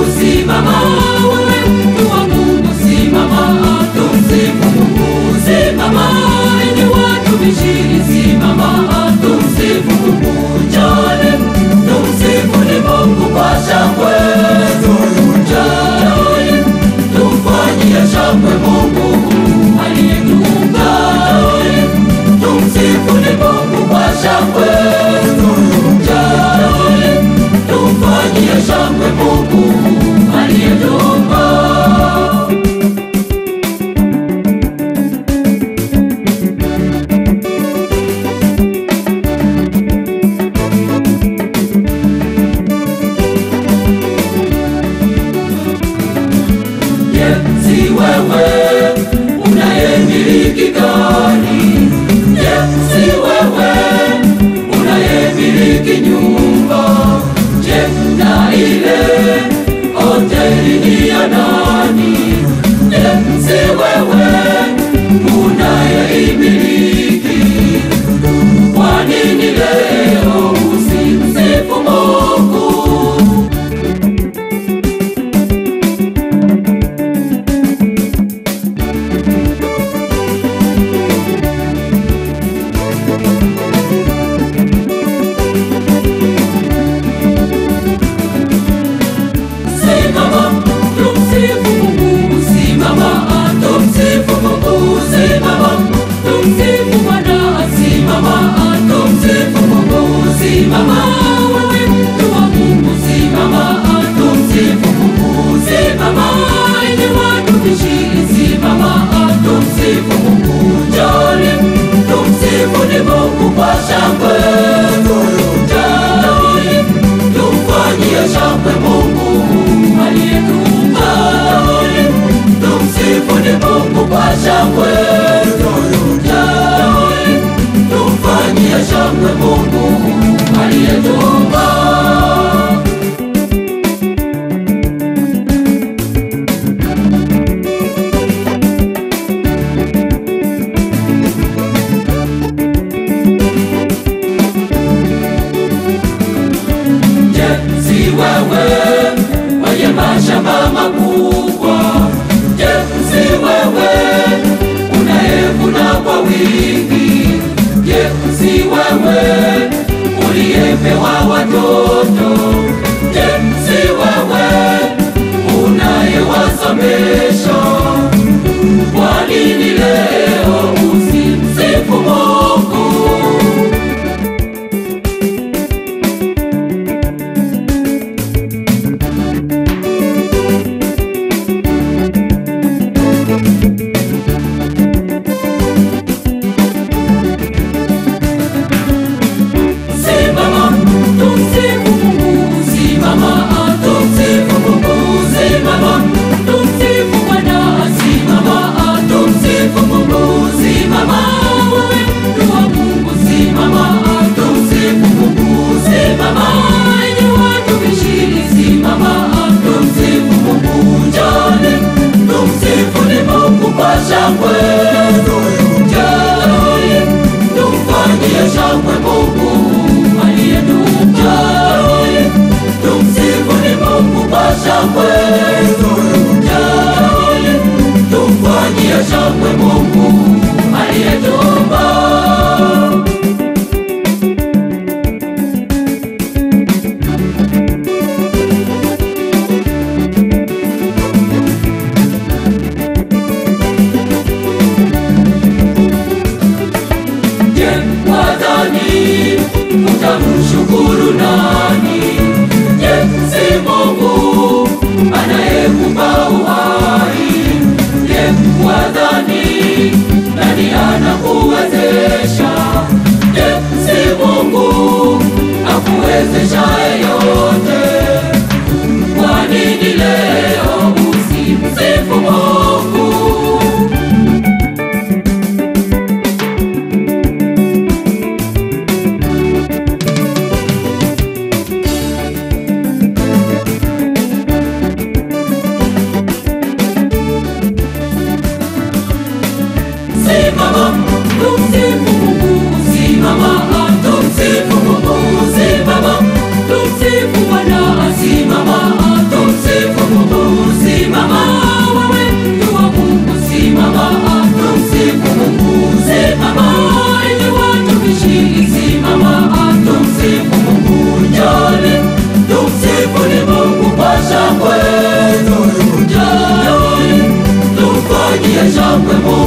Mungu, simama. Wewe mtu wa Mungu, simama. Tumsifu Mungu, simama. Enyi watumishi, simama. Tumsifu Mungu, njoni. Tumsifu ni Mungu kwa shangwe. Njoni, tumfanyie shangwe Mungu aliyetuumba. Njoni, tumsifu ni Mungu kwa shangwe. Njoni, tumfanyie shangwe Mungu aliyetuumba. Je, si wewe unayemiliki gari? Je, si wewe unayemiliki nyumba? Je, na ile hoteli ni ya nani? Je, si wewe unayeimiliki? Kwa nini leo usimsifu Mungu? Simama, tumsifu Mungu, simama, tumsifu Mungu, simama, tumsifu Bwana, simama, tumsifu Mungu, simama, wewe mtu wa Mungu, simama, tumsifu Mungu, simama, enyi watumishi, simama, tumsifu Mungu, njoni, tumsifu ni Mungu kwa shangwe, njoni, tumfanyie shangwe Mungu aliyetuumba. Tumsifu ni Mungu kwa shangwe, Njoni, tumfanyie shangwe Mungu aliyetuumba. Je, si wewe mwenye mashamba makubwa? Je, si wewe unayevuna kwa wingi? Je, si wewe uliyepewa watoto? Je, si wewe unayewasomesha? Kwa nini leo usimsifu Mungu? Simama, tumsifu Mungu, simama, tumsifu Mungu, simama, tumsifu Bwana, simama, tumsifu Mungu, simama, wewe mtu wa Mungu, simama, tumsifu Mungu, simama, enyi watumishi, simama, tumsifu Mungu, njoni, tumsifu ni Mungu kwa shangwe, njoni, tumfanyie shangwe Mungu aliyetuumba. Tumsifu ni Mungu kwa shangwe, Njoni, tumfanyie shangwe Mungu aliyetuumba. Je, wadhani utamshukuru nani? Je, si Mungu kamwe Mungu